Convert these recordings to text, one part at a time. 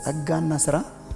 ጸጋና ስራ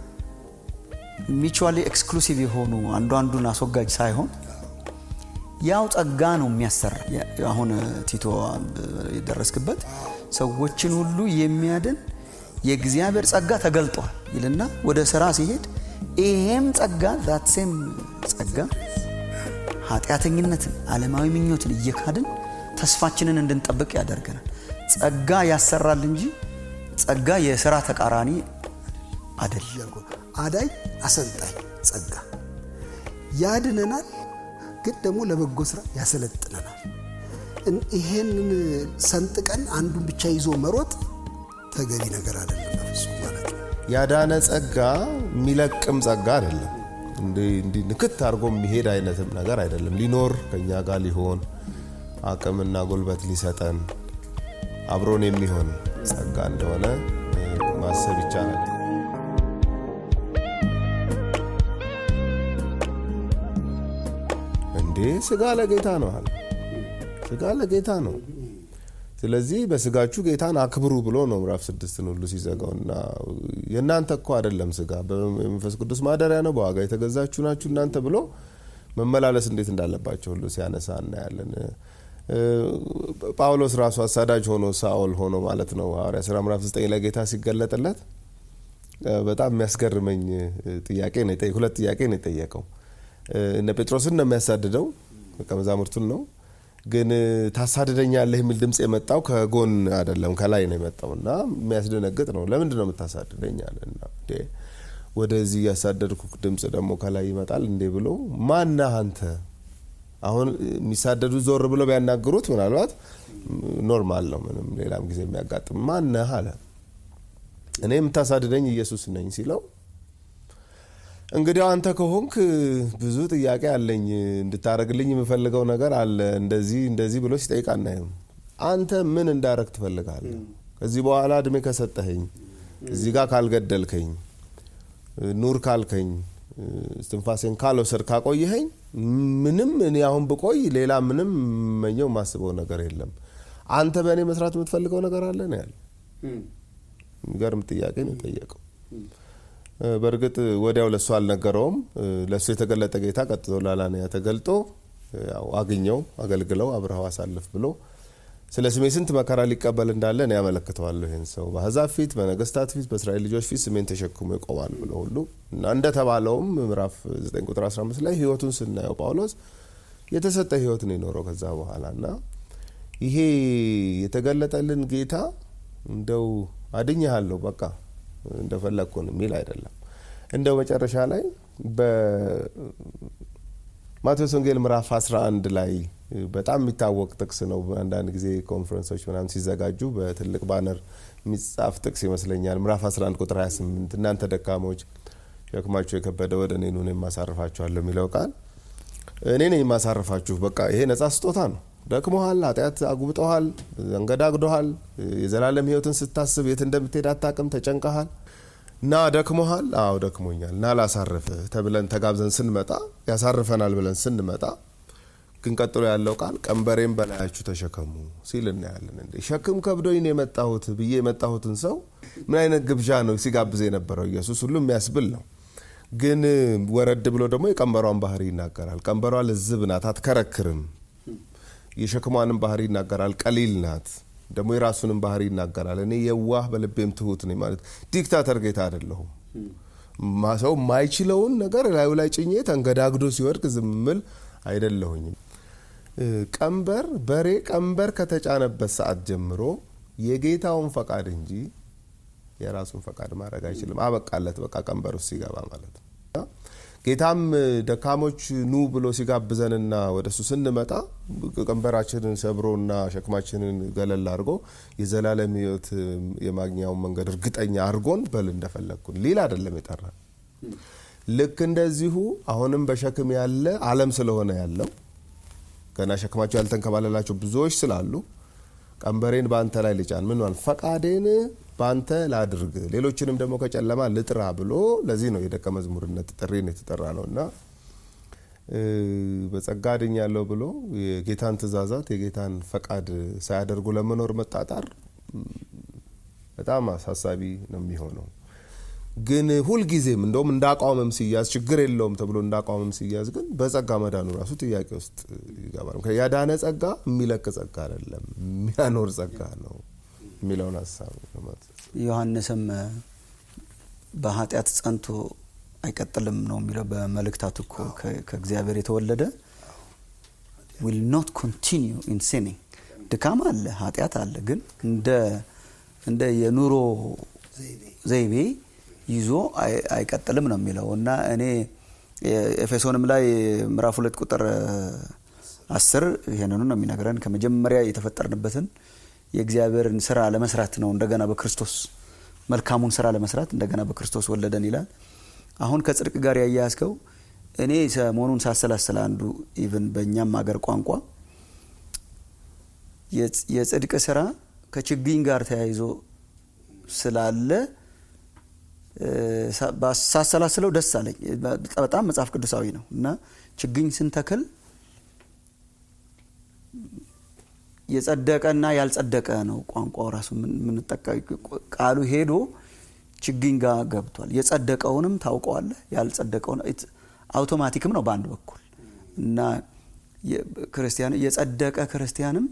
ሚቹዋሊ ኤክስክሉሲቭ የሆኑ አንዱ አንዱን አስወጋጅ ሳይሆን ያው ጸጋ ነው የሚያሰራ። አሁን ቲቶ የደረስክበት ሰዎችን ሁሉ የሚያድን የእግዚአብሔር ጸጋ ተገልጧል ይልና ወደ ስራ ሲሄድ ይሄም ጸጋ ዛትሴም ጸጋ ኃጢአተኝነትን፣ ዓለማዊ ምኞትን እየካድን ተስፋችንን እንድንጠብቅ ያደርገናል። ጸጋ ያሰራል እንጂ ጸጋ የስራ ተቃራኒ አይደለም። አዳኝ አሰልጣኝ ጸጋ ያድነናል፣ ግን ደግሞ ለበጎ ስራ ያሰለጥነናል። ይሄንን ሰንጥቀን አንዱን ብቻ ይዞ መሮጥ ተገቢ ነገር አይደለም በፍጹም ማለት ነው። ያዳነ ጸጋ የሚለቅም ጸጋ አይደለም። እንዲህ ንክት አድርጎ የሚሄድ አይነትም ነገር አይደለም። ሊኖር ከእኛ ጋር ሊሆን አቅምና ጉልበት ሊሰጠን አብሮን የሚሆን ጸጋ እንደሆነ ማሰብ ይቻላል። እንዴ ስጋ ለጌታ ነው አለ። ስጋ ለጌታ ነው። ስለዚህ በስጋችሁ ጌታን አክብሩ ብሎ ነው ምዕራፍ ስድስትን ሁሉ ሲዘጋው እና የእናንተ እኮ አይደለም ስጋ በመንፈስ ቅዱስ ማደሪያ ነው፣ በዋጋ የተገዛችሁ ናችሁ እናንተ ብሎ መመላለስ እንዴት እንዳለባቸው ሁሉ ሲያነሳ እናያለን። ጳውሎስ ራሱ አሳዳጅ ሆኖ ሳኦል ሆኖ ማለት ነው ሐዋርያ ሥራ ምዕራፍ 9 ላይ ጌታ ሲገለጥለት በጣም የሚያስገርመኝ ጥያቄ ነው ሁለት ጥያቄ ነው የጠየቀው። እነ ጴጥሮስን ነው የሚያሳድደው ደቀ መዛሙርቱን ነው ግን ታሳድደኛለህ የሚል ድምፅ የመጣው ከጎን አይደለም ከላይ ነው የመጣው እና የሚያስደነግጥ ነው። ለምንድን ነው የምታሳድደኛለህ? እና ወደዚህ ያሳደድኩ ድምፅ ደግሞ ከላይ ይመጣል እንዴ ብሎ ማነህ አንተ? አሁን የሚሳደዱ ዞር ብለው ቢያናግሩት ምናልባት ኖርማል ነው፣ ምንም ሌላም ጊዜ የሚያጋጥም ማነህ አለ። እኔ የምታሳድደኝ ኢየሱስ ነኝ ሲለው እንግዲያው አንተ ከሆንክ ብዙ ጥያቄ አለኝ፣ እንድታደረግልኝ የምፈልገው ነገር አለ፣ እንደዚህ እንደዚህ ብሎ ሲጠይቅ አናይም። አንተ ምን እንዳረግ ትፈልጋለህ? ከዚህ በኋላ እድሜ ከሰጠኸኝ፣ እዚህ ጋር ካልገደልከኝ፣ ኑር ካልከኝ፣ እስትንፋሴን ካልወሰድ ካቆየኸኝ፣ ምንም እኔ አሁን ብቆይ ሌላ ምንም መኘው ማስበው ነገር የለም። አንተ በእኔ መስራት የምትፈልገው ነገር አለ ነው ያለ። የሚገርም ጥያቄ ነው የጠየቀው። በእርግጥ ወዲያው ለእሱ አልነገረውም። ለእሱ የተገለጠ ጌታ ቀጥቶ ላላንያ ተገልጦ ያው አግኘው፣ አገልግለው፣ አብረኸው አሳልፍ ብሎ ስለ ስሜ ስንት መከራ ሊቀበል እንዳለ እኔ ያመለክተዋለሁ ይህን ሰው በአሕዛብ ፊት፣ በነገስታት ፊት፣ በእስራኤል ልጆች ፊት ስሜን ተሸክሞ ይቆማል ብሎ ሁሉ እና እንደተባለውም ምዕራፍ 9 ቁጥር 15 ላይ ህይወቱን ስናየው ጳውሎስ የተሰጠ ህይወት ነው የኖረው ከዛ በኋላ እና ይሄ የተገለጠልን ጌታ እንደው አድኜሃለሁ በቃ እንደፈለግኩን የሚል አይደለም። እንደው መጨረሻ ላይ በማቴዎስ ወንጌል ምዕራፍ 11 ላይ በጣም የሚታወቅ ጥቅስ ነው። አንዳንድ ጊዜ ኮንፈረንሶች ምናምን ሲዘጋጁ በትልቅ ባነር የሚጻፍ ጥቅስ ይመስለኛል። ምዕራፍ 11 ቁጥር 28 እናንተ ደካሞች ሸክማችሁ የከበደ ወደ እኔ ኑ እኔም አሳርፋችኋለሁ የሚለው ቃል እኔ ነኝ የማሳርፋችሁ። በቃ ይሄ ነጻ ስጦታ ነው። ደክሞሃል፣ ኃጢአት አጉብጠሃል፣ አንገዳግዶሃል። የዘላለም ህይወትን ስታስብ የት እንደምትሄድ አታቅም፣ ተጨንቀሃል እና ደክሞሃል። አዎ ደክሞኛል እና ላሳርፍህ ተብለን ተጋብዘን ስንመጣ ያሳርፈናል ብለን ስንመጣ ግን ቀጥሎ ያለው ቃል ቀንበሬን በላያችሁ ተሸከሙ ሲል እናያለን። እንዴ ሸክም ከብዶኝ ነው የመጣሁት ብዬ የመጣሁትን ሰው ምን አይነት ግብዣ ነው ሲጋብዝ የነበረው ኢየሱስ? ሁሉ የሚያስብል ነው። ግን ወረድ ብሎ ደግሞ የቀንበሯን ባህሪ ይናገራል። ቀንበሯ ልዝብ ናት፣ አትከረክርም የሸክሟንም ባህሪ ይናገራል። ቀሊል ናት። ደግሞ የራሱንም ባህሪ ይናገራል። እኔ የዋህ በልቤም ትሁት ነኝ ማለት ዲክታተር ጌታ አይደለሁም። ሰው የማይችለውን ነገር ላዩ ላይ ጭኜ ተንገዳግዶ ሲወድቅ ዝም ምል አይደለሁኝም። ቀንበር በሬ ቀንበር ከተጫነበት ሰዓት ጀምሮ የጌታውን ፈቃድ እንጂ የራሱን ፈቃድ ማድረግ አይችልም። አበቃለት። በቃ ቀንበር ውስጥ ሲገባ ማለት ነው። ጌታም ደካሞች ኑ ብሎ ሲጋብዘንና ወደ እሱ ስንመጣ ቀንበራችንን ሰብሮና ሸክማችንን ገለል አድርጎ የዘላለም ሕይወት የማግኛውን መንገድ እርግጠኛ አድርጎን በል እንደፈለግኩን ሊል አይደለም የጠራን። ልክ እንደዚሁ አሁንም በሸክም ያለ ዓለም ስለሆነ ያለው ገና ሸክማቸው ያልተንከባለላቸው ብዙዎች ስላሉ ቀንበሬን በአንተ ላይ ልጫን ምን ፈቃዴን በአንተ ላድርግ ሌሎችንም ደግሞ ከጨለማ ልጥራ ብሎ ለዚህ ነው የደቀ መዝሙርነት ጥሪን የተጠራ ነው እና በጸጋ ድኛለሁ ብሎ የጌታን ትእዛዛት የጌታን ፈቃድ ሳያደርጉ ለመኖር መጣጣር በጣም አሳሳቢ ነው የሚሆነው። ግን ሁልጊዜም እንደውም እንዳቋምም ሲያዝ ችግር የለውም ተብሎ እንዳቋምም ሲያዝ ግን በጸጋ መዳኑ ራሱ ጥያቄ ውስጥ ይገባል። ያዳነ ጸጋ የሚለቅ ጸጋ አይደለም፣ የሚያኖር ጸጋ ነው የሚለውን ሀሳብ ዮሐንስም በኃጢአት ጸንቶ አይቀጥልም ነው የሚለው በመልእክታቱ እኮ ከእግዚአብሔር የተወለደ ዊል ኖት ኮንቲኒዩ ኢን ሲኒንግ ድካም አለ፣ ኃጢአት አለ። ግን እንደ እንደ የኑሮ ዘይቤ ይዞ አይቀጥልም ነው የሚለው እና እኔ ኤፌሶንም ላይ ምዕራፍ ሁለት ቁጥር አስር ይሄንኑ ነው የሚነግረን ከመጀመሪያ የተፈጠርንበትን የእግዚአብሔርን ስራ ለመስራት ነው እንደገና በክርስቶስ መልካሙን ስራ ለመስራት እንደገና በክርስቶስ ወለደን ይላል። አሁን ከጽድቅ ጋር ያያያዝከው እኔ ሰሞኑን ሳሰላስል አንዱ ኢቭን በእኛም ሀገር ቋንቋ የጽድቅ ስራ ከችግኝ ጋር ተያይዞ ስላለ ሳሰላስለው ደስ አለኝ። በጣም መጽሐፍ ቅዱሳዊ ነው እና ችግኝ ስንተክል የጸደቀና ያልጸደቀ ነው ቋንቋው ራሱ የምንጠቀ ቃሉ ሄዶ ችግኝ ጋር ገብቷል። የጸደቀውንም ታውቀዋለህ፣ ያልጸደቀውን አውቶማቲክም ነው በአንድ በኩል እና ክርስቲያን የጸደቀ ክርስቲያንም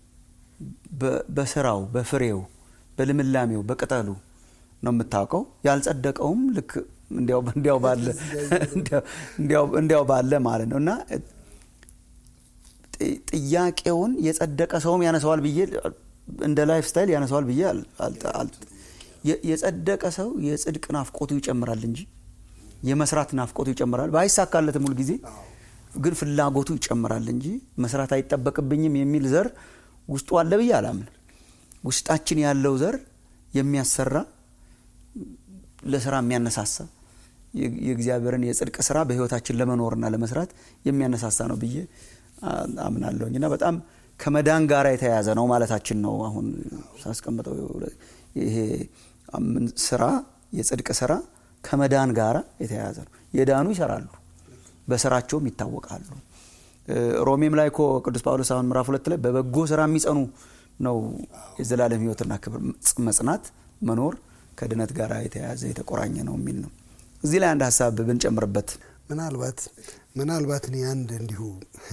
በስራው በፍሬው በልምላሜው በቅጠሉ ነው የምታውቀው። ያልጸደቀውም ልክ እንዲያው ባለ እንዲያው ባለ ማለት ነው እና ጥያቄውን የጸደቀ ሰውም ያነሰዋል ብዬ እንደ ላይፍ ስታይል ያነሰዋል ብዬ የጸደቀ ሰው የጽድቅ ናፍቆቱ ይጨምራል እንጂ የመስራት ናፍቆቱ ይጨምራል። ባይሳካለትም ሁል ጊዜ ግን ፍላጎቱ ይጨምራል እንጂ መስራት አይጠበቅብኝም የሚል ዘር ውስጡ አለ ብዬ አላምንም። ውስጣችን ያለው ዘር የሚያሰራ ለስራ የሚያነሳሳ የእግዚአብሔርን የጽድቅ ስራ በህይወታችን ለመኖርና ለመስራት የሚያነሳሳ ነው ብዬ አምናለሁኝ እና በጣም ከመዳን ጋር የተያያዘ ነው ማለታችን ነው። አሁን ሳስቀምጠው ይሄ ስራ የጽድቅ ስራ ከመዳን ጋር የተያያዘ ነው። የዳኑ ይሰራሉ፣ በስራቸውም ይታወቃሉ። ሮሜም ላይ እኮ ቅዱስ ጳውሎስ አሁን ምዕራፍ ሁለት ላይ በበጎ ስራ የሚጸኑ ነው የዘላለም ህይወትና ክብር መጽናት መኖር ከድነት ጋር የተያያዘ የተቆራኘ ነው የሚል ነው። እዚህ ላይ አንድ ሀሳብ ብንጨምርበት ምናልባት ምናልባት እኔ አንድ እንዲሁ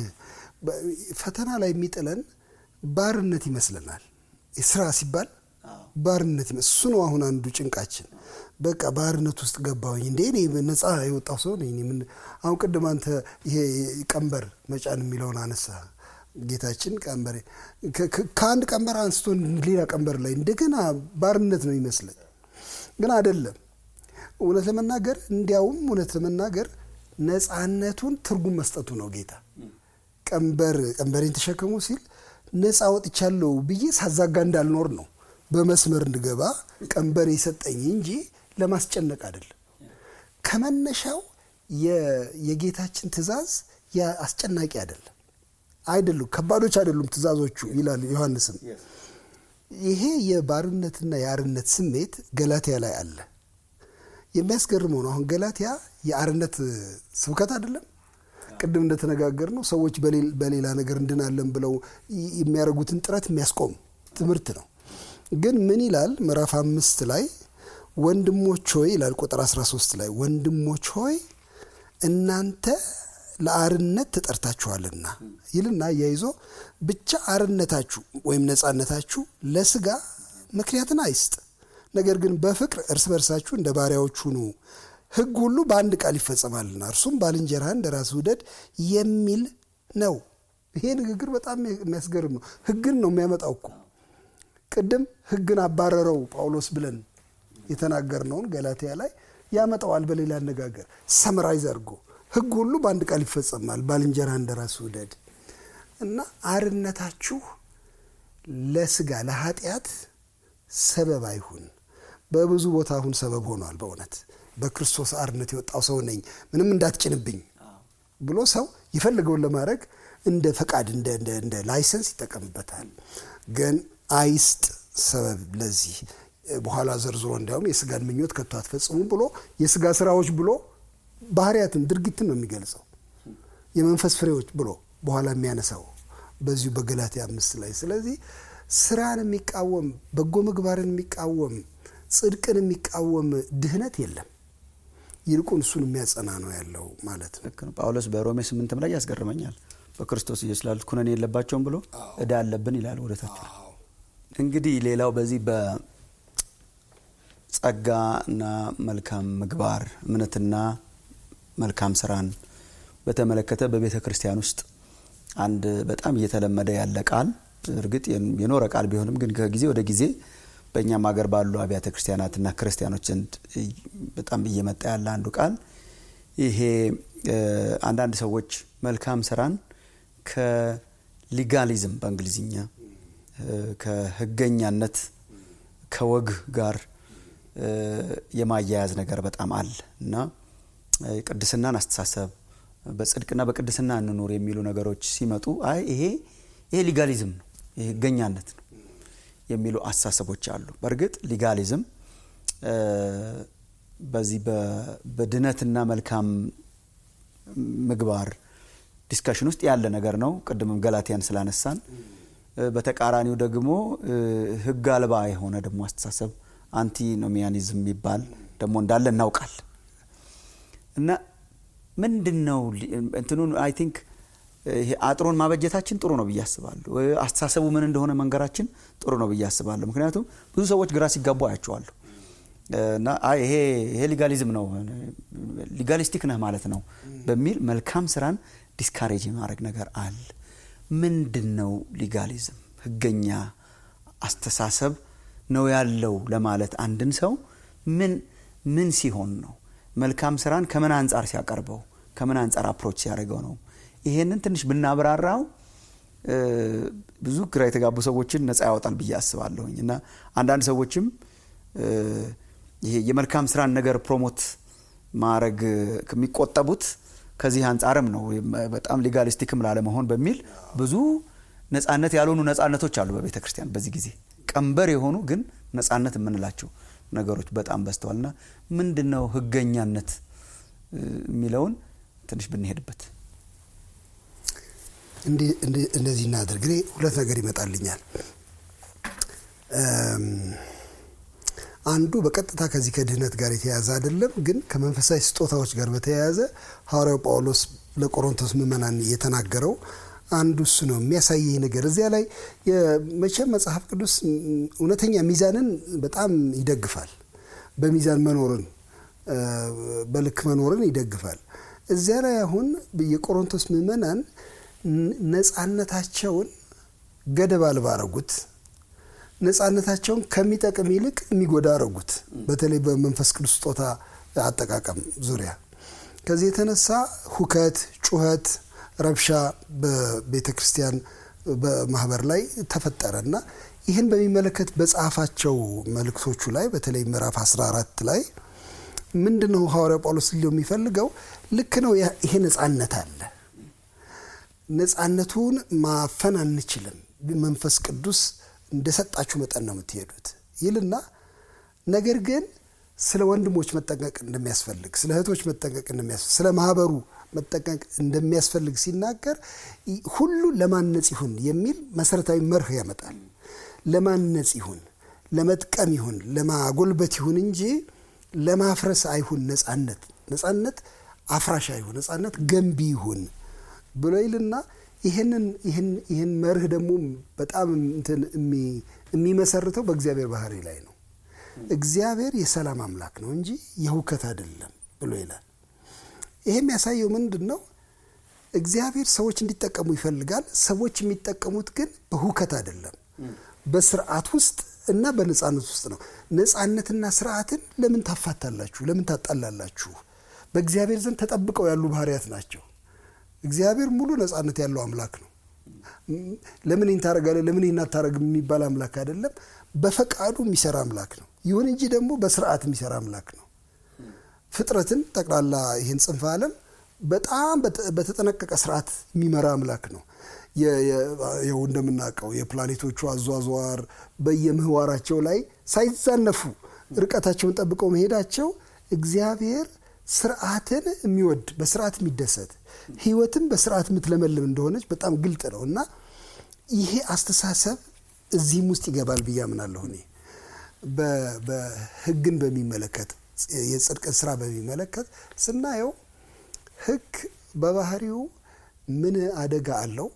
ፈተና ላይ የሚጥለን ባርነት ይመስለናል። ስራ ሲባል ባርነት እሱ ነው አሁን አንዱ ጭንቃችን። በቃ ባርነት ውስጥ ገባሁኝ እንዴ እኔ ነፃ የወጣው ሰው ነኝ። ምን አሁን ቅድም አንተ ይሄ ቀንበር መጫን የሚለውን አነሳ። ጌታችን ቀንበር ከአንድ ቀንበር አንስቶ ሌላ ቀንበር ላይ እንደገና ባርነት ነው ይመስለን፣ ግን አይደለም። እውነት ለመናገር እንዲያውም እውነት ለመናገር ነፃነቱን ትርጉም መስጠቱ ነው ጌታ ቀንበር ቀንበሬን ተሸከሙ ሲል ነፃ ወጥቻለሁ ብዬ ሳዛጋ እንዳልኖር ነው በመስመር እንድገባ ቀንበር የሰጠኝ እንጂ ለማስጨነቅ አይደለም። ከመነሻው የጌታችን ትእዛዝ አስጨናቂ አይደለም አይደሉም፣ ከባዶች አይደሉም ትእዛዞቹ ይላል ዮሐንስም። ይሄ የባርነትና የአርነት ስሜት ገላትያ ላይ አለ። የሚያስገርመው ነው። አሁን ገላትያ የአርነት ስብከት አይደለም። ቅድም እንደተነጋገር ነው ሰዎች በሌላ ነገር እንድናለን ብለው የሚያደርጉትን ጥረት የሚያስቆም ትምህርት ነው። ግን ምን ይላል ምዕራፍ አምስት ላይ ወንድሞች ሆይ ይላል ቁጥር 13 ላይ ወንድሞች ሆይ እናንተ ለአርነት ተጠርታችኋልና ይልና እያይዞ ብቻ አርነታችሁ ወይም ነፃነታችሁ ለስጋ ምክንያትን አይስጥ፣ ነገር ግን በፍቅር እርስ በርሳችሁ እንደ ባሪያዎች ሁኑ። ሕግ ሁሉ በአንድ ቃል ይፈጸማልና እርሱም ባልንጀራህን እንደ ራስህ ውደድ የሚል ነው። ይሄ ንግግር በጣም የሚያስገርም ነው። ሕግን ነው የሚያመጣው እኮ ቅድም ሕግን አባረረው ጳውሎስ ብለን የተናገርነውን ገላትያ ላይ ያመጣዋል። በሌላ አነጋገር ሰምራይዝ አድርጎ ሕግ ሁሉ በአንድ ቃል ይፈጸማል፣ ባልንጀራ እንደ ራስህ ውደድ እና አርነታችሁ ለስጋ ለኃጢአት ሰበብ አይሁን። በብዙ ቦታ አሁን ሰበብ ሆኗል። በእውነት በክርስቶስ አርነት የወጣው ሰው ነኝ ምንም እንዳትጭንብኝ ብሎ ሰው የፈለገውን ለማድረግ እንደ ፈቃድ እንደ ላይሰንስ ይጠቀምበታል። ግን አይስጥ ሰበብ ለዚህ በኋላ ዘርዝሮ እንዲያውም የስጋን ምኞት ከቶ አትፈጽሙ ብሎ የስጋ ስራዎች ብሎ ባህሪያትን ድርጊትን ነው የሚገልጸው። የመንፈስ ፍሬዎች ብሎ በኋላ የሚያነሳው በዚሁ በገላትያ አምስት ላይ። ስለዚህ ስራን የሚቃወም በጎ ምግባርን የሚቃወም ጽድቅን የሚቃወም ድህነት የለም። ይልቁን እሱን የሚያጸና ነው ያለው ማለት ነው። ልክ ነው። ጳውሎስ በሮሜ ስምንትም ላይ ያስገርመኛል። በክርስቶስ ኢየሱስ ላሉት ኩነኔ የለባቸውም ብሎ እዳ አለብን ይላል ወደታቸው። እንግዲህ ሌላው በዚህ በጸጋና መልካም ምግባር እምነትና መልካም ስራን በተመለከተ በቤተ ክርስቲያን ውስጥ አንድ በጣም እየተለመደ ያለ ቃል እርግጥ የኖረ ቃል ቢሆንም ግን ከጊዜ ወደ ጊዜ በእኛም ሀገር ባሉ አብያተ ክርስቲያናትና ክርስቲያኖች ዘንድ በጣም እየመጣ ያለ አንዱ ቃል ይሄ አንዳንድ ሰዎች መልካም ስራን ከሊጋሊዝም በእንግሊዝኛ ከህገኛነት ከወግ ጋር የማያያዝ ነገር በጣም አለ እና ቅድስናን አስተሳሰብ በጽድቅና በቅድስና እንኑር የሚሉ ነገሮች ሲመጡ አይ ይሄ ይሄ ሊጋሊዝም ነው፣ ይሄ ህገኛነት ነው የሚሉ አስተሳሰቦች አሉ። በእርግጥ ሊጋሊዝም በዚህ በድነትና መልካም ምግባር ዲስካሽን ውስጥ ያለ ነገር ነው። ቅድምም ገላትያን ስላነሳን፣ በተቃራኒው ደግሞ ህግ አልባ የሆነ ደግሞ አስተሳሰብ አንቲኖሚያኒዝም የሚባል ደግሞ እንዳለ እናውቃል እና ምንድን ነው እንትኑን አይ ቲንክ ይሄ አጥሮን ማበጀታችን ጥሩ ነው ብዬ አስባለሁ። አስተሳሰቡ ምን እንደሆነ መንገራችን ጥሩ ነው ብዬ አስባለሁ። ምክንያቱም ብዙ ሰዎች ግራ ሲጋቡ አያቸዋለሁ እና አይ ይሄ ይሄ ሊጋሊዝም ነው ሊጋሊስቲክ ነህ ማለት ነው በሚል መልካም ስራን ዲስካሬጅ የማድረግ ነገር አለ። ምንድን ነው ሊጋሊዝም? ህገኛ አስተሳሰብ ነው ያለው ለማለት አንድን ሰው ምን ምን ሲሆን ነው መልካም ስራን ከምን አንጻር ሲያቀርበው ከምን አንጻር አፕሮች ሲያደርገው ነው? ይሄንን ትንሽ ብናብራራው ብዙ ግራ የተጋቡ ሰዎችን ነፃ ያወጣል ብዬ አስባለሁኝ እና አንዳንድ ሰዎችም ይሄ የመልካም ስራን ነገር ፕሮሞት ማድረግ ከሚቆጠቡት ከዚህ አንጻርም ነው በጣም ሊጋሊስቲክም ላለመሆን በሚል ብዙ ነጻነት ያልሆኑ ነጻነቶች አሉ በቤተ ክርስቲያን በዚህ ጊዜ ቀንበር የሆኑ ግን ነጻነት የምንላቸው ነገሮች በጣም በዝተዋል እና ምንድን ነው ህገኛነት የሚለውን ትንሽ ብንሄድበት እንደዚህ እናድርግ። እኔ ሁለት ነገር ይመጣልኛል። አንዱ በቀጥታ ከዚህ ከድህነት ጋር የተያያዘ አይደለም፣ ግን ከመንፈሳዊ ስጦታዎች ጋር በተያያዘ ሐዋርያው ጳውሎስ ለቆሮንቶስ ምዕመናን የተናገረው አንዱ እሱ ነው የሚያሳየኝ ነገር። እዚያ ላይ መቼም መጽሐፍ ቅዱስ እውነተኛ ሚዛንን በጣም ይደግፋል። በሚዛን መኖርን በልክ መኖርን ይደግፋል። እዚያ ላይ አሁን የቆሮንቶስ ምዕመናን ነጻነታቸውን ገደብ አልባ አረጉት። ነጻነታቸውን ከሚጠቅም ይልቅ የሚጎዳ አረጉት። በተለይ በመንፈስ ቅዱስ ስጦታ አጠቃቀም ዙሪያ ከዚህ የተነሳ ሁከት፣ ጩኸት፣ ረብሻ በቤተ ክርስቲያን በማህበር ላይ ተፈጠረ እና ይህን በሚመለከት በጻፋቸው መልእክቶቹ ላይ በተለይ ምዕራፍ 14 ላይ ምንድን ነው ሐዋርያው ጳውሎስ ሊለው የሚፈልገው ልክ ነው። ይሄ ነጻነት አለ። ነጻነቱን ማፈን አንችልም። መንፈስ ቅዱስ እንደሰጣችሁ መጠን ነው የምትሄዱት ይልና ነገር ግን ስለ ወንድሞች መጠንቀቅ እንደሚያስፈልግ፣ ስለ እህቶች መጠንቀቅ እንደሚያስፈልግ፣ ስለ ማህበሩ መጠንቀቅ እንደሚያስፈልግ ሲናገር ሁሉ ለማነጽ ይሁን የሚል መሰረታዊ መርህ ያመጣል። ለማነጽ ይሁን፣ ለመጥቀም ይሁን፣ ለማጎልበት ይሁን እንጂ ለማፍረስ አይሁን። ነጻነት ነጻነት አፍራሽ አይሁን፣ ነጻነት ገንቢ ይሁን ብሎ ይልና ይህንን ይህን መርህ ደግሞ በጣም እንትን የሚመሰርተው በእግዚአብሔር ባህሪ ላይ ነው። እግዚአብሔር የሰላም አምላክ ነው እንጂ የሁከት አይደለም ብሎ ይላል። ይሄ የሚያሳየው ምንድን ነው? እግዚአብሔር ሰዎች እንዲጠቀሙ ይፈልጋል። ሰዎች የሚጠቀሙት ግን በሁከት አይደለም፣ በስርዓት ውስጥ እና በነጻነት ውስጥ ነው። ነጻነትና ስርዓትን ለምን ታፋታላችሁ? ለምን ታጣላላችሁ? በእግዚአብሔር ዘንድ ተጠብቀው ያሉ ባህሪያት ናቸው። እግዚአብሔር ሙሉ ነጻነት ያለው አምላክ ነው። ለምን ይህን ታደርጋለህ፣ ለምን ይህን አታደርግም የሚባል አምላክ አይደለም። በፈቃዱ የሚሰራ አምላክ ነው። ይሁን እንጂ ደግሞ በስርዓት የሚሰራ አምላክ ነው። ፍጥረትን ጠቅላላ ይህን ጽንፈ ዓለም በጣም በተጠነቀቀ ስርዓት የሚመራ አምላክ ነው። ይኸው እንደምናውቀው የፕላኔቶቹ አዟዟር በየምህዋራቸው ላይ ሳይዛነፉ ርቀታቸውን ጠብቀው መሄዳቸው እግዚአብሔር ስርዓትን የሚወድ በስርዓት የሚደሰት ህይወትም በስርዓት የምትለመልም እንደሆነች በጣም ግልጥ ነው እና ይሄ አስተሳሰብ እዚህም ውስጥ ይገባል ብዬ አምናለሁ እኔ በህግን በሚመለከት የጽድቅን ስራ በሚመለከት ስናየው ህግ በባህሪው ምን አደጋ አለው?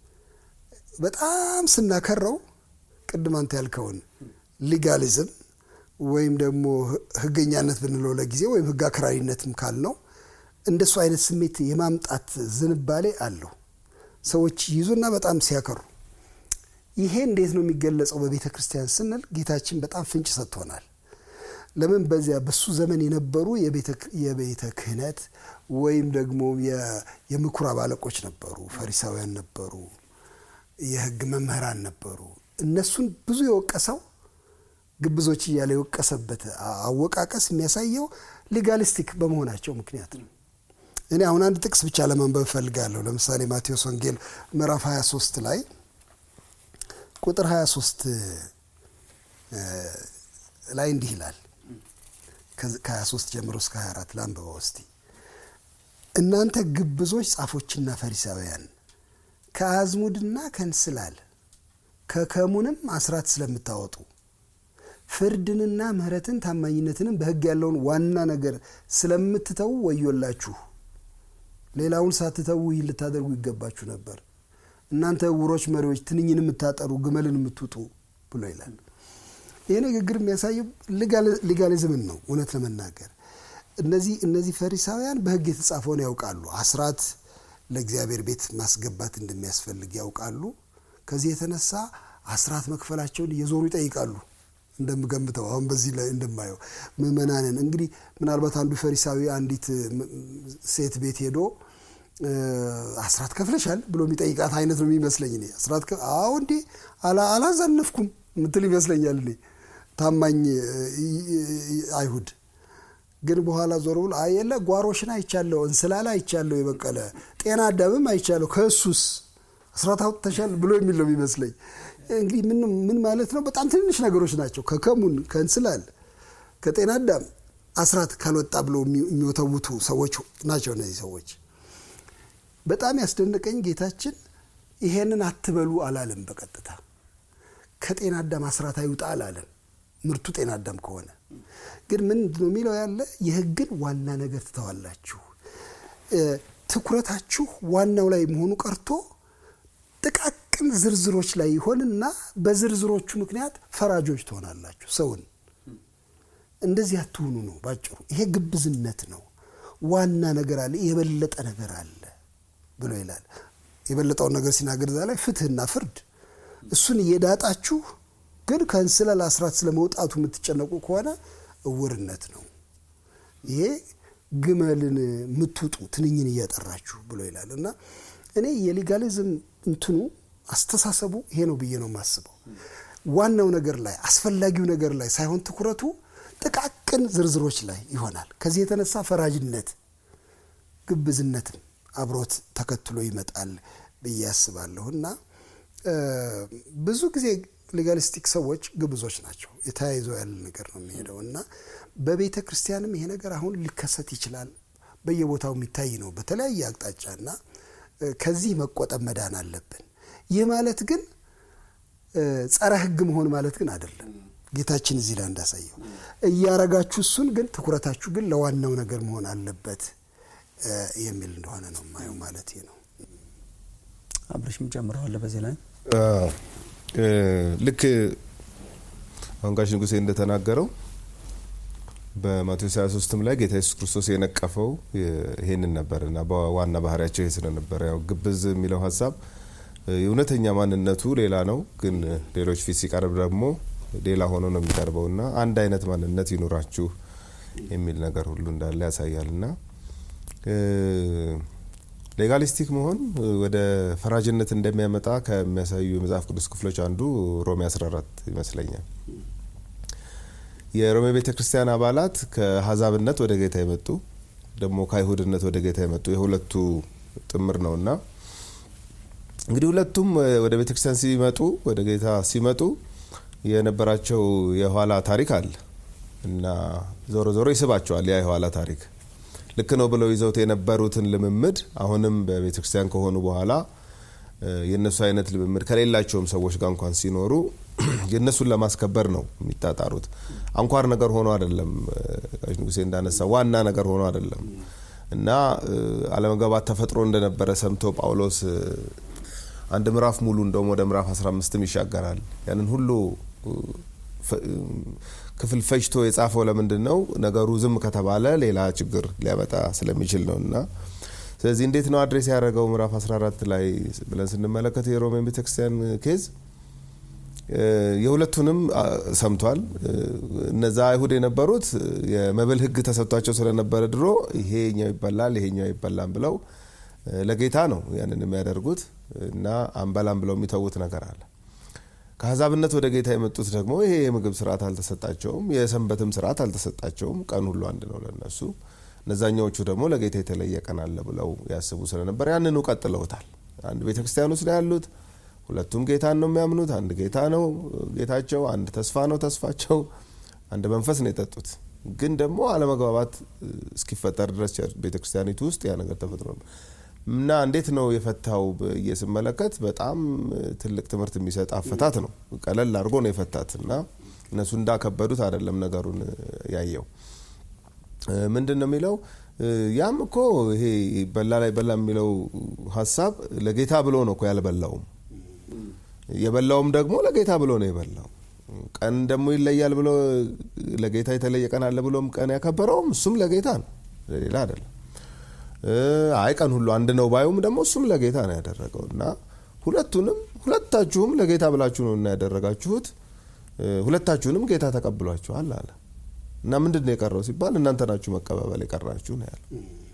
በጣም ስናከረው ቅድም አንተ ያልከውን ሊጋሊዝም ወይም ደግሞ ህገኛነት ብንለው ለጊዜ ወይም ህግ አክራሪነትም ካልነው እንደሱ አይነት ስሜት የማምጣት ዝንባሌ አለው። ሰዎች ይዙና በጣም ሲያከሩ ይሄ እንዴት ነው የሚገለጸው በቤተ ክርስቲያን ስንል ጌታችን በጣም ፍንጭ ሰጥቶናል። ለምን በዚያ በሱ ዘመን የነበሩ የቤተ ክህነት ወይም ደግሞ የምኩራብ አለቆች ነበሩ፣ ፈሪሳውያን ነበሩ፣ የህግ መምህራን ነበሩ። እነሱን ብዙ የወቀሰው ግብዞች እያለ የወቀሰበት አወቃቀስ የሚያሳየው ሌጋሊስቲክ በመሆናቸው ምክንያት ነው። እኔ አሁን አንድ ጥቅስ ብቻ ለማንበብ እፈልጋለሁ። ለምሳሌ ማቴዎስ ወንጌል ምዕራፍ 23 ላይ ቁጥር 23 ላይ እንዲህ ይላል። ከ23 ጀምሮ እስከ 24 ላንብበው እስቲ። እናንተ ግብዞች ጻፎችና ፈሪሳውያን ከአዝሙድና ከእንስላል ከከሙንም አስራት ስለምታወጡ ፍርድንና ምሕረትን ታማኝነትንም በሕግ ያለውን ዋና ነገር ስለምትተዉ ወዮላችሁ። ሌላውን ሳትተዉ ይህን ልታደርጉ ይገባችሁ ነበር። እናንተ ዕውሮች መሪዎች፣ ትንኝን የምታጠሩ ግመልን የምትውጡ ብሎ ይላል። ይህ ንግግር የሚያሳየው ሊጋሊዝምን ነው። እውነት ለመናገር እነዚህ እነዚህ ፈሪሳውያን በሕግ የተጻፈውን ያውቃሉ። አስራት ለእግዚአብሔር ቤት ማስገባት እንደሚያስፈልግ ያውቃሉ። ከዚህ የተነሳ አስራት መክፈላቸውን እየዞሩ ይጠይቃሉ። እንደምገምተው አሁን በዚህ ላይ እንደማየው ምእመናንን እንግዲህ ምናልባት አንዱ ፈሪሳዊ አንዲት ሴት ቤት ሄዶ አስራት ከፍለሻል ብሎ የሚጠይቃት አይነት ነው የሚመስለኝ። እኔ አስራት አዎ እንዴ አላዘነፍኩም ምትል ይመስለኛል እኔ ታማኝ አይሁድ ግን በኋላ ዞር ብሎ አየለ ጓሮሽን አይቻለሁ፣ እንስላላ አይቻለሁ፣ የበቀለ ጤና አዳምም አይቻለሁ፣ ከእሱስ አስራት አውጥተሻል ብሎ የሚል ነው የሚመስለኝ። እንግዲህ ምን ማለት ነው? በጣም ትንንሽ ነገሮች ናቸው። ከከሙን ከእንስላል ከጤና አዳም አስራት ካልወጣ ብሎ የሚወተውቱ ሰዎች ናቸው እነዚህ ሰዎች። በጣም ያስደነቀኝ ጌታችን ይሄንን አትበሉ አላለም። በቀጥታ ከጤና አዳም አስራት አይውጣ አላለም። ምርቱ ጤና አዳም ከሆነ ግን ምንድን ነው የሚለው ያለ የሕግን ዋና ነገር ትተዋላችሁ። ትኩረታችሁ ዋናው ላይ መሆኑ ቀርቶ ጥቃቅን ዝርዝሮች ላይ ይሆንና በዝርዝሮቹ ምክንያት ፈራጆች ትሆናላችሁ። ሰውን እንደዚህ አትሁኑ ነው ባጭሩ። ይሄ ግብዝነት ነው። ዋና ነገር አለ፣ የበለጠ ነገር አለ ብሎ ይላል። የበለጠውን ነገር ሲናገር እዛ ላይ ፍትህና ፍርድ እሱን እየዳጣችሁ ግን ከእንስላል አስራት ስለመውጣቱ የምትጨነቁ ከሆነ እውርነት ነው። ይሄ ግመልን የምትውጡ ትንኝን እያጠራችሁ ብሎ ይላል እና እኔ የሊጋሊዝም እንትኑ አስተሳሰቡ ይሄ ነው ብዬ ነው የማስበው። ዋናው ነገር ላይ አስፈላጊው ነገር ላይ ሳይሆን ትኩረቱ ጥቃቅን ዝርዝሮች ላይ ይሆናል። ከዚህ የተነሳ ፈራጅነት፣ ግብዝነትም አብሮት ተከትሎ ይመጣል ብዬ አስባለሁ እና ብዙ ጊዜ ሌጋሊስቲክ ሰዎች ግብዞች ናቸው። የተያይዞ ያለ ነገር ነው የሚሄደው እና በቤተ ክርስቲያንም ይሄ ነገር አሁን ሊከሰት ይችላል። በየቦታው የሚታይ ነው በተለያየ አቅጣጫ እና ከዚህ መቆጠብ መዳን አለብን። ይህ ማለት ግን ጸረ ሕግ መሆን ማለት ግን አይደለም። ጌታችን እዚህ ላይ እንዳሳየው እያረጋችሁ እሱን ግን ትኩረታችሁ ግን ለዋናው ነገር መሆን አለበት የሚል እንደሆነ ነው የማየው ማለት ነው። አብረሽም ጨምረዋለ በዚህ ላይ ልክ አሁን ጋሽ ንጉሴ እንደተናገረው በማቴዎስ 23ም ላይ ጌታ ኢየሱስ ክርስቶስ የነቀፈው ይሄንን ነበር እና በዋና ባህሪያቸው ይሄ ስለነበረ ያው ግብዝ የሚለው ሀሳብ እውነተኛ ማንነቱ ሌላ ነው፣ ግን ሌሎች ፊት ሲቀርብ ደግሞ ሌላ ሆኖ ነው የሚቀርበው እና አንድ አይነት ማንነት ይኑራችሁ የሚል ነገር ሁሉ እንዳለ ያሳያል እና ሌጋሊስቲክ መሆን ወደ ፈራጅነት እንደሚያመጣ ከሚያሳዩ የመጽሐፍ ቅዱስ ክፍሎች አንዱ ሮሜ 14 ይመስለኛል። የሮሜ ቤተ ክርስቲያን አባላት ከአሕዛብነት ወደ ጌታ የመጡ ደግሞ ከአይሁድነት ወደ ጌታ የመጡ የሁለቱ ጥምር ነውና እንግዲህ ሁለቱም ወደ ቤተ ክርስቲያን ሲመጡ ወደ ጌታ ሲመጡ የነበራቸው የኋላ ታሪክ አለ እና ዞሮ ዞሮ ይስባቸዋል ያ የኋላ ታሪክ ልክ ነው ብለው ይዘውት የነበሩትን ልምምድ አሁንም በቤተ ክርስቲያን ከሆኑ በኋላ የእነሱ አይነት ልምምድ ከሌላቸውም ሰዎች ጋር እንኳን ሲኖሩ የእነሱን ለማስከበር ነው የሚጣጣሩት። አንኳር ነገር ሆኖ አይደለም፣ ጋሽ ንጉሴ እንዳነሳ ዋና ነገር ሆኖ አይደለም እና አለመግባባት ተፈጥሮ እንደነበረ ሰምቶ ጳውሎስ አንድ ምዕራፍ ሙሉ እንደውም ወደ ምዕራፍ 15ም ይሻገራል። ያንን ሁሉ ክፍል ፈጅቶ የጻፈው ለምንድን ነው? ነገሩ ዝም ከተባለ ሌላ ችግር ሊያመጣ ስለሚችል ነው እና ስለዚህ እንዴት ነው አድሬስ ያደረገው ምዕራፍ 14 ላይ ብለን ስንመለከት የሮሜን ቤተክርስቲያን ኬዝ የሁለቱንም ሰምቷል። እነዛ አይሁድ የነበሩት የመብል ሕግ ተሰጥቷቸው ስለነበረ ድሮ ይሄኛው ይበላል ይሄኛው አይበላም ብለው ለጌታ ነው ያንን የሚያደርጉት እና አንበላም ብለው የሚተዉት ነገር አለ። ከአሕዛብነት ወደ ጌታ የመጡት ደግሞ ይሄ የምግብ ስርዓት አልተሰጣቸውም፣ የሰንበትም ስርዓት አልተሰጣቸውም። ቀን ሁሉ አንድ ነው ለነሱ። እነዛኛዎቹ ደግሞ ለጌታ የተለየ ቀን አለ ብለው ያስቡ ስለነበር ያንኑ ቀጥለውታል። አንድ ቤተ ክርስቲያን ውስጥ ነው ያሉት። ሁለቱም ጌታን ነው የሚያምኑት። አንድ ጌታ ነው ጌታቸው፣ አንድ ተስፋ ነው ተስፋቸው፣ አንድ መንፈስ ነው የጠጡት። ግን ደግሞ አለመግባባት እስኪፈጠር ድረስ ቤተ ክርስቲያኒቱ ውስጥ ያ ነገር ተፈጥሮ ነው እና እንዴት ነው የፈታው ብዬ ስመለከት በጣም ትልቅ ትምህርት የሚሰጥ አፈታት ነው። ቀለል አድርጎ ነው የፈታት እና እነሱ እንዳከበዱት አይደለም ነገሩን ያየው። ምንድን ነው የሚለው? ያም እኮ ይሄ በላ ላይ በላ የሚለው ሀሳብ ለጌታ ብሎ ነው እኮ ያልበላውም። የበላውም ደግሞ ለጌታ ብሎ ነው የበላው። ቀን ደግሞ ይለያል ብሎ ለጌታ የተለየ ቀን አለ ብሎም ቀን ያከበረውም እሱም ለጌታ ነው፣ ለሌላ አይደለም። አይ ቀን ሁሉ አንድ ነው ባዩም ደግሞ እሱም ለጌታ ነው ያደረገው እና ሁለቱንም ሁለታችሁም ለጌታ ብላችሁ ነው እና ያደረጋችሁት ሁለታችሁንም ጌታ ተቀብሏችኋል አለ እና ምንድን ነው የቀረው ሲባል እናንተ ናችሁ መቀባበል የቀራችሁ ነው ያለው።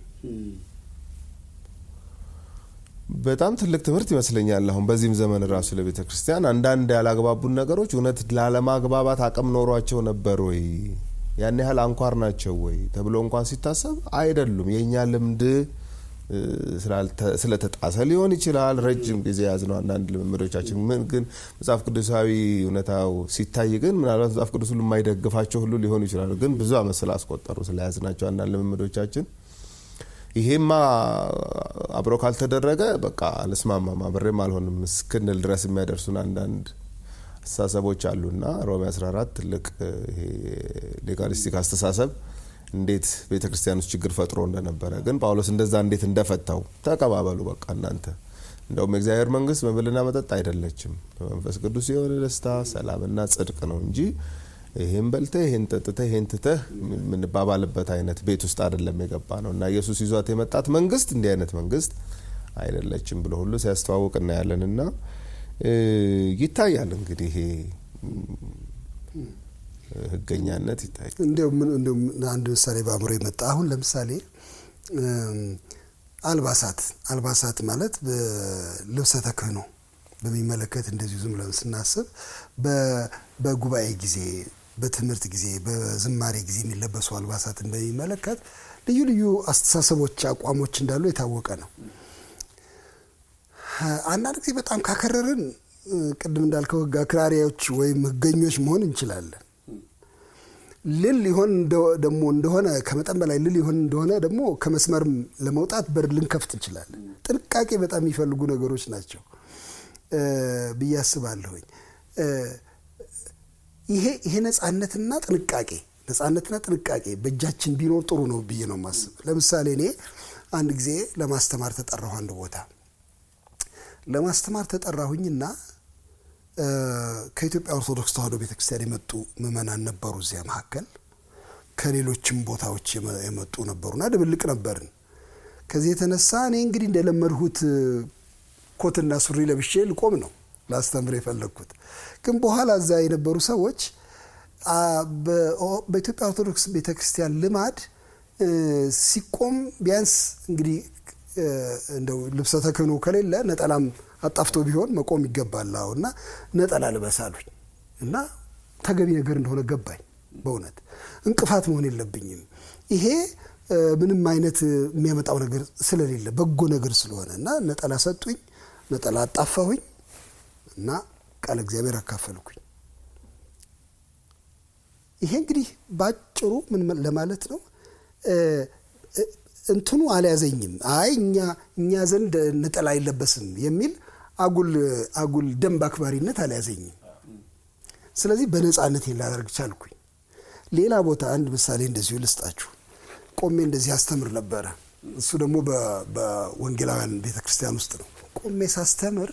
በጣም ትልቅ ትምህርት ይመስለኛል። አሁን በዚህም ዘመን ራሱ ለቤተ ክርስቲያን አንዳንድ ያላግባቡን ነገሮች እውነት ላለማግባባት አቅም ኖሯቸው ነበር ወይ ያን ያህል አንኳር ናቸው ወይ ተብሎ እንኳን ሲታሰብ አይደሉም። የእኛ ልምድ ስለተጣሰ ሊሆን ይችላል። ረጅም ጊዜ ያዝነው አንዳንድ ልምምዶቻችን ምን ግን መጽሐፍ ቅዱሳዊ እውነታው ሲታይ ግን ምናልባት መጽሐፍ ቅዱስ ሁሉ የማይደግፋቸው ሁሉ ሊሆኑ ይችላሉ። ግን ብዙ ዓመት ስላስቆጠሩ ስለያዝናቸው አንዳንድ ልምምዶቻችን ይሄማ አብሮ ካልተደረገ በቃ አልስማማም አብሬም አልሆንም እስክንል ድረስ የሚያደርሱን አንዳንድ አስተሳሰቦች አሉና ሮሜ 14 ትልቅ ሌጋሊስቲክ አስተሳሰብ እንዴት ቤተ ክርስቲያን ውስጥ ችግር ፈጥሮ እንደነበረ ግን ጳውሎስ እንደዛ እንዴት እንደፈታው ተቀባበሉ። በቃ እናንተ እንደውም የእግዚአብሔር መንግስት መብልና መጠጥ አይደለችም፣ በመንፈስ ቅዱስ የሆነ ደስታ፣ ሰላምና ጽድቅ ነው እንጂ ይህን በልተህ ይህን ጠጥተህ ይህን ትተህ የምንባባልበት አይነት ቤት ውስጥ አይደለም የገባ ነው እና ኢየሱስ ይዟት የመጣት መንግስት እንዲህ አይነት መንግስት አይደለችም ብሎ ሁሉ ሲያስተዋውቅ እናያለን እና ይታያል እንግዲህ ይሄ ህገኛነት ይታያል። እንዲያውም አንድ ምሳሌ በአእምሮ የመጣ አሁን ለምሳሌ አልባሳት አልባሳት ማለት በልብሰ ተክህኖ በሚመለከት እንደዚሁ ዝም ብለን ስናስብ በጉባኤ ጊዜ፣ በትምህርት ጊዜ፣ በዝማሬ ጊዜ የሚለበሱ አልባሳትን በሚመለከት ልዩ ልዩ አስተሳሰቦች፣ አቋሞች እንዳሉ የታወቀ ነው። አንዳንድ ጊዜ በጣም ካከረርን ቅድም እንዳልከው ህግ አክራሪዎች ወይም ህገኞች መሆን እንችላለን። ልል ሊሆን ደግሞ እንደሆነ ከመጠን በላይ ልል ሊሆን እንደሆነ ደግሞ ከመስመርም ለመውጣት በር ልንከፍት እንችላለን። ጥንቃቄ በጣም የሚፈልጉ ነገሮች ናቸው ብዬ አስባለሁኝ። ይሄ ይሄ ነጻነትና ጥንቃቄ ነጻነትና ጥንቃቄ በእጃችን ቢኖር ጥሩ ነው ብዬ ነው የማስብ። ለምሳሌ እኔ አንድ ጊዜ ለማስተማር ተጠራሁ አንድ ቦታ ለማስተማር ተጠራሁኝና ከኢትዮጵያ ኦርቶዶክስ ተዋሕዶ ቤተክርስቲያን የመጡ ምዕመናን ነበሩ። እዚያ መካከል ከሌሎችም ቦታዎች የመጡ ነበሩና ድብልቅ ነበርን። ከዚህ የተነሳ እኔ እንግዲህ እንደለመድሁት ኮትና ሱሪ ለብሼ ልቆም ነው ላስተምር የፈለግኩት። ግን በኋላ እዛ የነበሩ ሰዎች በኢትዮጵያ ኦርቶዶክስ ቤተክርስቲያን ልማድ ሲቆም ቢያንስ እንግዲህ እንደው ልብሰ ተክህኖ ከሌለ ነጠላም አጣፍቶ ቢሆን መቆም ይገባል እና ነጠላ ልበስ አሉኝ እና ተገቢ ነገር እንደሆነ ገባኝ። በእውነት እንቅፋት መሆን የለብኝም። ይሄ ምንም አይነት የሚያመጣው ነገር ስለሌለ በጎ ነገር ስለሆነ እና ነጠላ ሰጡኝ። ነጠላ አጣፋሁኝ እና ቃለ እግዚአብሔር አካፈልኩኝ። ይሄ እንግዲህ ባጭሩ ምን ለማለት ነው እንትኑ አልያዘኝም። አይ እኛ እኛ ዘንድ ነጠላ አይለበስም የሚል አጉል አጉል ደንብ አክባሪነት አልያዘኝም። ስለዚህ በነፃነት ላደርግ ቻልኩኝ። ሌላ ቦታ አንድ ምሳሌ እንደዚሁ ልስጣችሁ። ቆሜ እንደዚህ አስተምር ነበረ። እሱ ደግሞ በወንጌላውያን ቤተ ክርስቲያን ውስጥ ነው። ቆሜ ሳስተምር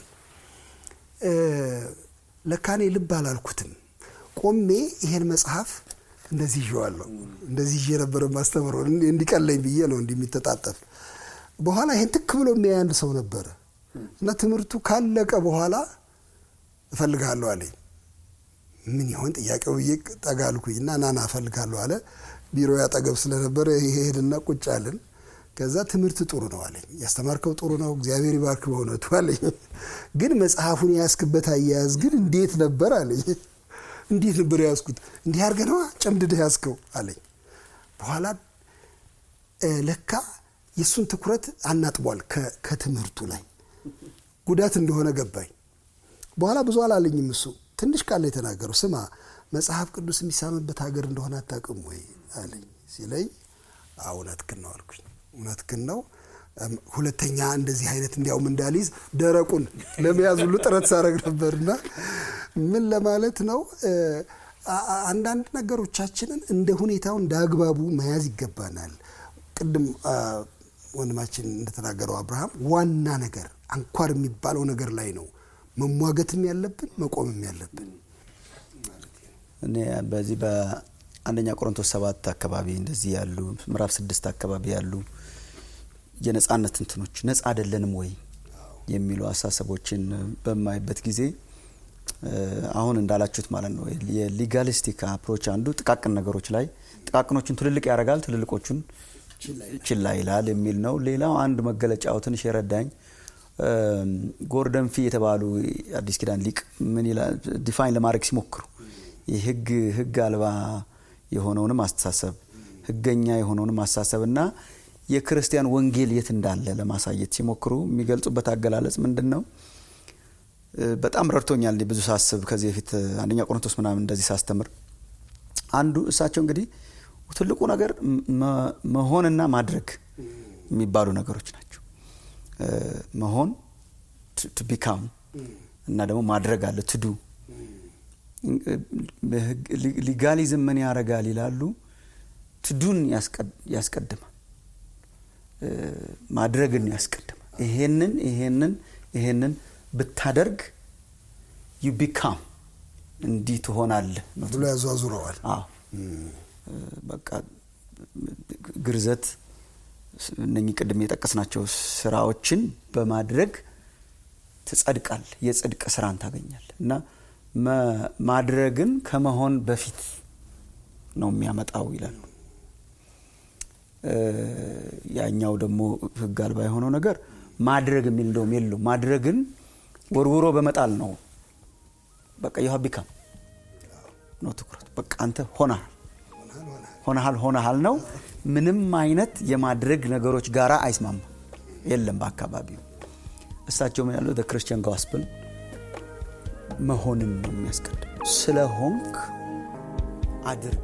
ለካኔ ልብ አላልኩትም። ቆሜ ይሄን መጽሐፍ እንደዚህ ይዤዋለሁ። እንደዚህ ይዤ ነበረ ማስተምረው እንዲቀለኝ ብዬ ነው እንዲህ የሚተጣጠፍ። በኋላ ይሄን ትክ ብሎ የሚያይ አንድ ሰው ነበረ እና ትምህርቱ ካለቀ በኋላ እፈልግሃለሁ አለኝ። ምን ይሆን ጥያቄው ብዬ ጠጋ አልኩኝ እና ናና እፈልግሃለሁ አለ። ቢሮ ያጠገብ ስለነበረ ሄድና ቁጭ አልን። ከዛ ትምህርት ጥሩ ነው አለኝ። ያስተማርከው ጥሩ ነው፣ እግዚአብሔር ይባርክ በእውነቱ አለኝ። ግን መጽሐፉን የያዝክበት አያያዝ ግን እንዴት ነበር አለኝ። እንዴት ነበር የያዝኩት? እንዲህ አድርገህ ነዋ ጨምድደህ ያዝከው አለኝ። በኋላ ለካ የእሱን ትኩረት አናጥቧል ከትምህርቱ ላይ ጉዳት እንደሆነ ገባኝ። በኋላ ብዙ አላለኝም እሱ ትንሽ ቃል የተናገረው ስማ መጽሐፍ ቅዱስ የሚሳምበት ሀገር እንደሆነ አታውቅም ወይ አለኝ ሲለኝ እውነትህን ነው አልኩኝ። እውነትህን ነው። ሁለተኛ እንደዚህ አይነት እንዲያውም እንዳልይዝ ደረቁን ለመያዝ ሁሉ ጥረት ሳደርግ ነበርና ምን ለማለት ነው አንዳንድ ነገሮቻችንን እንደ ሁኔታው እንደ አግባቡ መያዝ ይገባናል። ቅድም ወንድማችን እንደተናገረው አብርሃም ዋና ነገር አንኳር የሚባለው ነገር ላይ ነው መሟገትም ያለብን መቆምም ያለብን። እኔ በዚህ በአንደኛ ቆሮንቶስ ሰባት አካባቢ እንደዚህ ያሉ ምዕራፍ ስድስት አካባቢ ያሉ የነጻነት እንትኖች ነጻ አይደለንም ወይ የሚሉ አሳሰቦችን በማይበት ጊዜ አሁን እንዳላችሁት ማለት ነው የሊጋሊስቲክ አፕሮች አንዱ ጥቃቅን ነገሮች ላይ ጥቃቅኖቹን ትልልቅ ያደርጋል፣ ትልልቆቹን ችላ ይላል የሚል ነው። ሌላው አንድ መገለጫው ትንሽ የረዳኝ ጎርደን ፊ የተባሉ አዲስ ኪዳን ሊቅ ምን ይላል ዲፋይን ለማድረግ ሲሞክሩ የህግ ህግ አልባ የሆነውንም አስተሳሰብ ህገኛ የሆነውንም አስተሳሰብ እና የክርስቲያን ወንጌል የት እንዳለ ለማሳየት ሲሞክሩ የሚገልጹበት አገላለጽ ምንድን ነው? በጣም ረድቶኛል። ብዙ ሳስብ ከዚህ በፊት አንደኛ ቆሮንቶስ ምናምን እንደዚህ ሳስተምር አንዱ እሳቸው እንግዲህ ትልቁ ነገር መሆንና ማድረግ የሚባሉ ነገሮች ናቸው። መሆን ቱ ቢካም እና ደግሞ ማድረግ አለ ትዱ ሊጋሊዝም ምን ያደርጋል ይላሉ። ትዱን ያስቀድማል፣ ማድረግን ያስቀድማል። ይሄንን ይሄንን ይሄንን ብታደርግ ዩ ቢካም እንዲህ ትሆናለህ ብሎ ያዟዙረዋል። በቃ ግርዘት እነኚህ ቅድም የጠቀስናቸው ስራዎችን በማድረግ ትጸድቃል፣ የጽድቅ ስራን ታገኛል እና ማድረግን ከመሆን በፊት ነው የሚያመጣው ይላሉ። ያኛው ደግሞ ህግ አልባ የሆነው ነገር ማድረግ የሚል እንደውም የለው ማድረግን ወርውሮ በመጣል ነው። በቃ የውሃ ቢካም ነው ትኩረት። በቃ አንተ ሆናል ሆነሃል ሆነሃል ነው። ምንም አይነት የማድረግ ነገሮች ጋራ አይስማማ የለም በአካባቢው። እሳቸው ምን ያለው ክርስቲያን ጋስፕል መሆንን ነው የሚያስቀድም። ስለ ሆንክ አድርግ።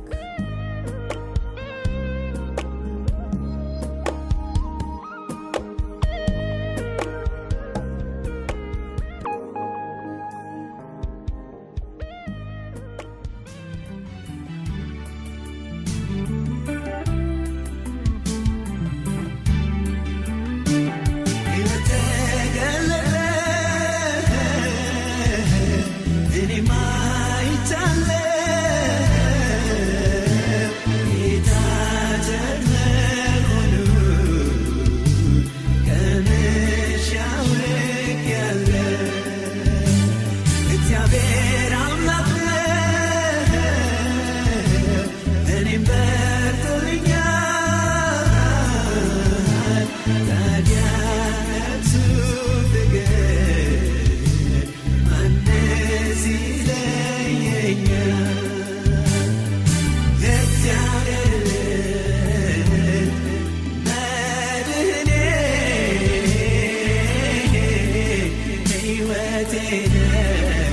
ሕይወቴ